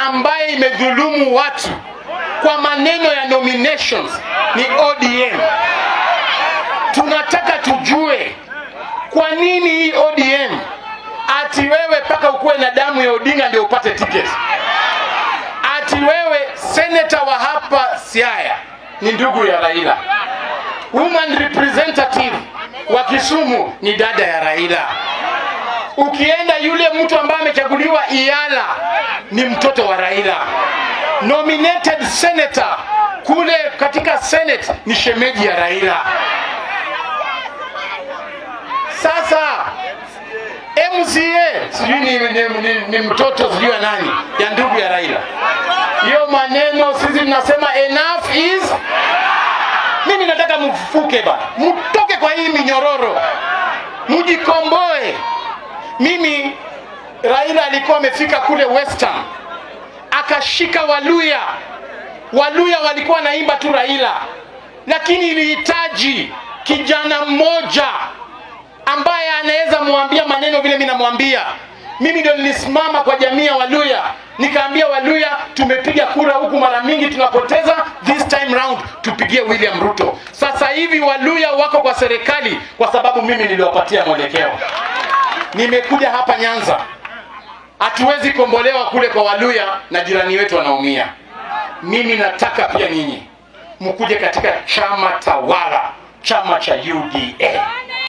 ambaye imedhulumu watu kwa maneno ya nominations ni ODM. Tunataka tujue kwa nini hii ODM ati wewe mpaka ukuwe na damu ya Odinga ndio upate tiketi, ati wewe seneta wa hapa Siaya ni ndugu ya Raila, woman representative wa Kisumu ni dada ya Raila. Ukienda yule mtu ambaye amechaguliwa Iala ni mtoto wa Raila. Nominated senator kule katika Senate ni shemeji ya Raila. Sasa MCA sijui ni, ni, ni, ni mtoto sijui ya nani ya ndugu ya Raila. Hiyo maneno sisi tunasema enough is mimi nataka mfuke bana, mtoke kwa hii minyororo, mjikomboe. Mimi Raila alikuwa amefika kule Western, akashika Waluya. Waluya walikuwa naimba tu Raila, lakini ilihitaji kijana mmoja ambaye anaweza mwambia maneno vile mimi namwambia. Mimi ndio nilisimama kwa jamii ya Waluya, nikaambia Waluya, tumepiga kura huku mara mingi tunapoteza, this time round tupigie William Ruto. Sasa hivi Waluya wako kwa serikali kwa sababu mimi niliwapatia mwelekeo. Nimekuja hapa Nyanza, hatuwezi kombolewa kule kwa Waluya na jirani wetu wanaumia. Mimi nataka pia nyinyi mkuje katika chama tawala, chama cha UDA.